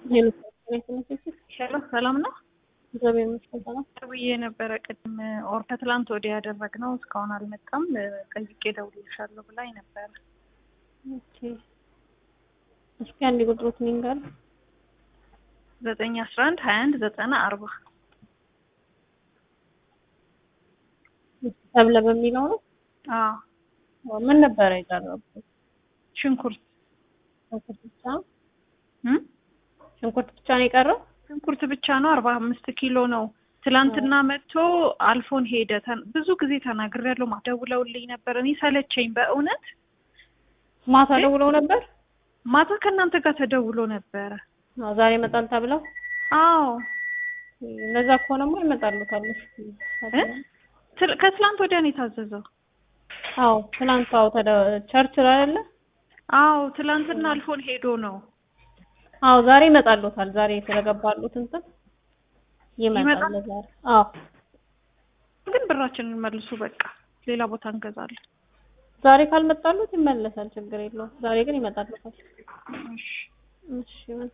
ሄሎ ሰላም ነው። እግዚአብሔር ይመስገን ሰላም። ደውዬ የነበረ ቅድም ኦር ከትላንት ወዲያ ያደረግነው እስካሁን አልመጣም። ጠይቄ እደውልልሻለሁ ብላኝ ነበረ። ኦኬ እስኪ አንድ ቁጥሩት ንገር። ዘጠኝ አስራ አንድ ሀያ አንድ ዘጠና አርባ ተብለ በሚለው ነው። አዎ ምን ነበረ የቀረበው? ሽንኩርት ሽንኩርት ብቻ እም? ሽንኩርት ብቻ ነው የቀረው? ሽንኩርት ብቻ ነው። አርባ አምስት ኪሎ ነው። ትላንትና መጥቶ አልፎን ሄደ። ተን- ብዙ ጊዜ ተናግሬያለሁ። ማ- ደውለውልኝ ነበር። እኔ ሰለቸኝ በእውነት ማታ ደውለው ነበር። ማታ ከእናንተ ጋር ተደውሎ ነበረ። አዎ ዛሬ ይመጣል ተብለው። አዎ እንደዛ ከሆነማ ይመጣሉታል። እሺ እ? ትል- ከትላንት ወዲያ ነው የታዘዘው። አዎ ትናንት አዎ ተደ ቸርች ላይ አይደለ? አዎ ትላንትና አልፎን ሄዶ ነው። አዎ ዛሬ ይመጣሉታል። ዛሬ ስለገባሉት እንትን ይመጣል ይመጣል? ዛሬ። አዎ ግን ብራችንን መልሱ፣ በቃ ሌላ ቦታ እንገዛለን። ዛሬ ካልመጣሉት ይመለሳል። ችግር የለውም። ዛሬ ግን ይመጣሉታል። እሺ እሺ